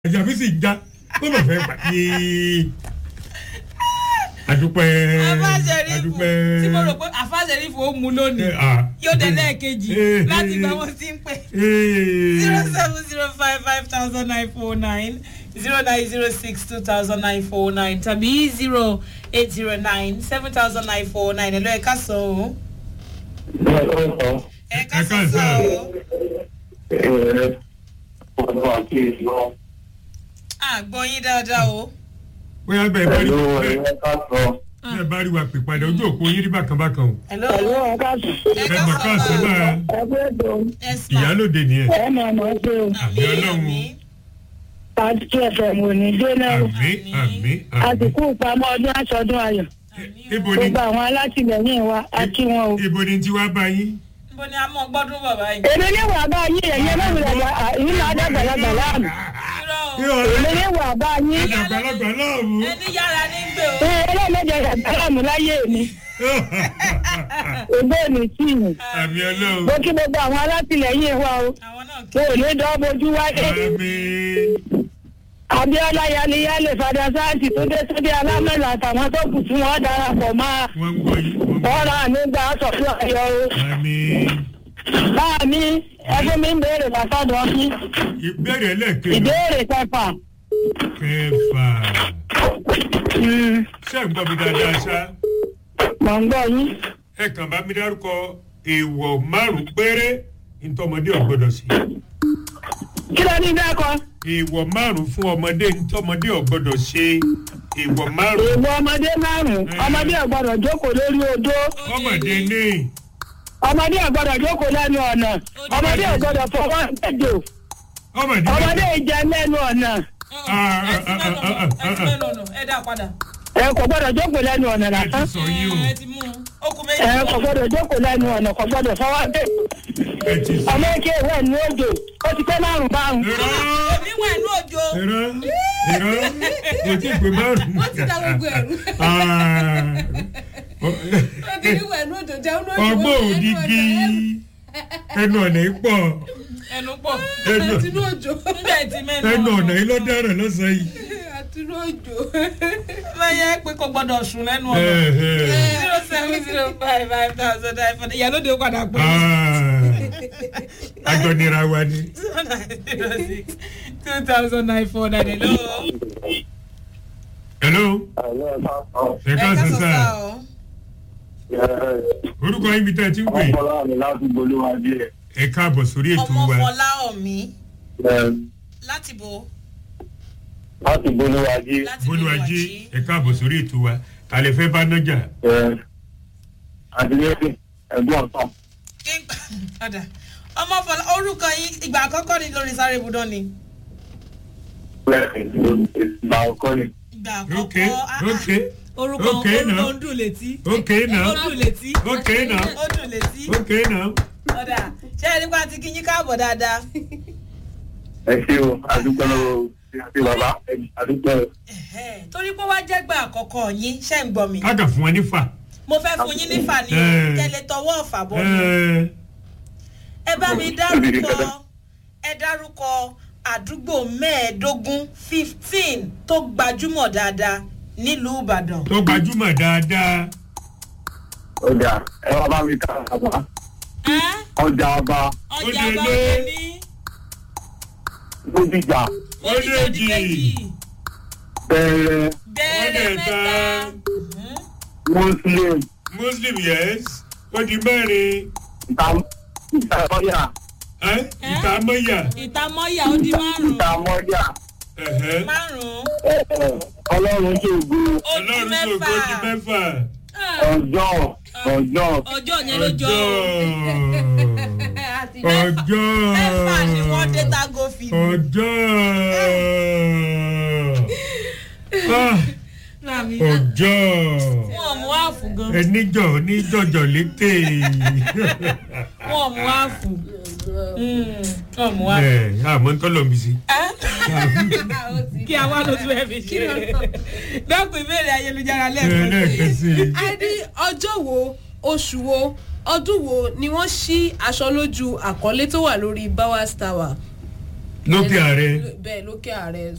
àjà mi sì já ó lọ fẹ́ pa yéé àdúpẹ́ afáṣẹ́rí àdúpẹ́ tí mo rò pé afáṣẹ́rí fò mu lónìí Eh, ah. yóò dé lẹ́ẹ̀kejì Eh, láti eh. gba wọn sí ń pè Eh. zero seven zero five five thousand nine four nine zero nine zero six two thousand nine four nine tàbí zero eight zero nine seven thousand nine four nine ẹ̀lọ́ ẹ̀ka sọ o ẹ̀ka Ẹ sọ káàsán. sọ o àgbọ̀ yín dáadáa o bóyá bẹ́ẹ̀ bá rí bẹ́ẹ̀ bá rí wa pè padà ojú òpó yín rí bákan bákan o ẹ̀lọ́ Ẹ̀lú ọ̀gá sùn. ẹ mọ̀ ká sọ náà Ẹgbẹ́ ètò ẹ̀sìmà ìyálòde nìyẹn ẹ̀ máa mọ̀ pé o. àmì ọlọ́run Pàtí two FM ò ní jóná o. àmì àmì àmì Àsìkò ìpamọ́ ọdún aṣọdún ayọ̀. ibo ni Gbogbo àwọn alátìlẹyìn wa a kí wọn o. ibo ni tiwa bá yín níbo ni a mọ̀ gbọ́dún bàbá yìí. Èmi ní wà bá yín ẹ̀yẹ lọ́wọ́ ìlú máa dàgbàlagbà láàmú. irọ́ o Èmi ní wà bá yín. àgbàlagbà láàmú ẹni yára ní gbé o. Ṣé ẹlẹ́mẹ̀jẹ̀ dàgbàlagbà láyé mi? Ògbó mi sí mi. àmì ọlọ́run Mo kí gbogbo àwọn alátìlẹyìn wa o. àwọn náà kí Mo ò ní dán bojú wáyé. àmì Abíọ́lá Yaliyale Fada Sáàtì tó dé sódì alámẹ́lá àtàwọn tó kù tí wọ́n darapọ̀ máa. wọ́n ń gbọ́ yín wọ́n ń gbọ́ Ọ̀rọ̀ ànígbà sọ̀rọ̀ ayọ̀ o. àmì Báà mi, ẹgbẹ́ mi ń béèrè lọ́sọ̀dọ̀ mi. ìbéèrè ẹlẹ́ẹ̀kejì Ìbéèrè kẹfà. kẹfà Mm, ṣé ẹ̀ ń gbọ́ mi dáadáa ṣá Mọ̀ ń gbọ́ yín. ẹ kàn bá mi dárúkọ èèwọ̀ márùn-ún péré ntọ́mọdé ọ̀gbọ́dọ̀ sí Kí ló ní dákọ̀? èèwọ̀ márùn-ún fún ọmọdé ntọ́mọdé ọ̀gbọ́dọ̀ ṣe èèwọ̀ márùn-ún Èèwọ̀ ọmọdé márùn-ún. Ọmọdé ò gbọ́dọ̀ jókòó lórí odó. ọmọdé ní Ọmọdé ò gbọ́dọ̀ jókòó lẹ́nu ọ̀nà. Ọmọdé ò gbọ́dọ̀ fọwọ́ ẹ̀dọ̀. ọmọdé Ọmọdé ìjẹ lẹ́nu ọ̀nà. ẹ ti mẹ́nu ọ̀nà ẹ ti mẹ́nu ọ̀nà ẹ dá padà. Ẹ kò gbọ́dọ̀ jókòó lẹ́nu ọ̀nà ẹ ti lásán. sọ yín o ẹ ti mú un ó kú méjì. Ẹ kò gbọ́dọ̀ jókòó lẹ́nu ọ̀nà kò gbọ́dọ̀ fọwọ́ ẹ̀dọ̀. ẹ ti sọ Ọmọ èké ìwé ní òjò. Ó ti pẹ́ márùn-ún báwọn. irọ́ èmi wà ní òjò. irọ́ irọ́ kò tí ì pé márùn-ún. wọ́n ti dá gbogbo ẹ̀rú Ah. obìnrin wẹ̀ ní òjò jẹun lójú ọgbọ́n òdìgí ẹnu ọ̀nà yìí pọ̀ ẹnu pọ̀ ẹnu àtinú òjò nígbà tí mẹ́nu ẹnu ọ̀nà yìí ló dára lọ́sàn yìí. àtinú òjò lẹ́yìn ẹ pé kò gbọ́dọ̀ sùn lẹ́nu ọ̀nà. zero seven zero five five thousand nine four ìyálóde ó padà pé. àjọnira wa ni. zero nine zero six two thousand nine four nine hello. hello ẹ ká sọ sáà o. orúkọ yín bí tẹ́ ẹ ti ń pè ẹ káàbọ̀ sórí ètò ọmọ wa fọlá ọ̀mí láti bo láti bolúwájí láti bólúwájí ẹ káàbọ̀ sórí ètò wa àlẹ́ fẹ́ bá nájà àdìyẹ́sì ẹ̀gbọ́n ọ̀tàn padà ọmọ fọlá orúkọ yín ìgbà àkọ́kọ́ ni lórí sáré ibùdó ni ìgbà ọkọ ni. ìgbà ok àkọ́kọ́ ah, ah. ok orúkọ ok orúkọ now ń dùn létí ok now ó dùn létí ok now ó dùn létí ok now ọ̀dà ṣé ẹ nípa ti kí yín káàbọ̀ dáadáa ẹ ṣe o àdúgbò lọ́wọ́ ṣe bàbá àdúgbò Ẹ̀hẹ́, torí pé wá jẹ́gbà àkọ́kọ́ yín ṣe ń gbọ́ mi ká kà fún wọn nífà. mo fẹ́ fún yín nífà ní Eh. tẹ́lẹ̀ tọwọ́ ọ̀fà bọ́ ẹ mi ẹ bá mi dárúkọ ẹ dárúkọ àdúgbò mẹ́ẹ̀ẹ́dógún fifteen tó gbajúmọ̀ dáadáa nílùú ìbàdàn tó gbajúmọ̀ dáadáa ọjà ẹ wá bá mi ká bàbá Ẹ́, ọjà ọba ọjà Ó bá délé. wọlé ní lódìjà Ó odidi dèjì. méjì bẹ̀rẹ̀ bẹ́ẹ̀rẹ̀ Ó dẹ̀ta. mẹ́ta muslim muslim yes ó di mẹ́rin ìtàmọ́yà ẹ́ ìtàmọ́yà ìtàmọ́yà ó di márùn-ún ìtàmọ́yà ẹ̀hẹ́. márùn-ún ọlọ́run tó gbó ó di ọlọ́run tó mẹ́fà gbó di mẹ́fà ọjọ́ ọjọ́ ọjọ́ yẹn ló jọ àti ọjọ́ mẹ́fà ni wọ́n dé tágò fi ọjọ́ Ah, màmí ọjọ́ wọn mú àfù gan ẹníjọ oníjọjọ létè wọn mú àfù wọn mú àfù. ẹ àmọ́ ń tọ́lọ̀ mi sí. kí a wá ló tún ẹ fi ṣe dọ́kun ìbéèrè ayélujára ẹ lẹ́ẹ̀kan lẹ́ẹ̀kan sí i. a ní ọjọ́ wo oṣù wo ọdún wo ni wọ́n ṣí aṣọ lójú àkọlé tó wà lórí bowers tower. lókè ààrẹ bẹ́ẹ̀ lókè ààrẹ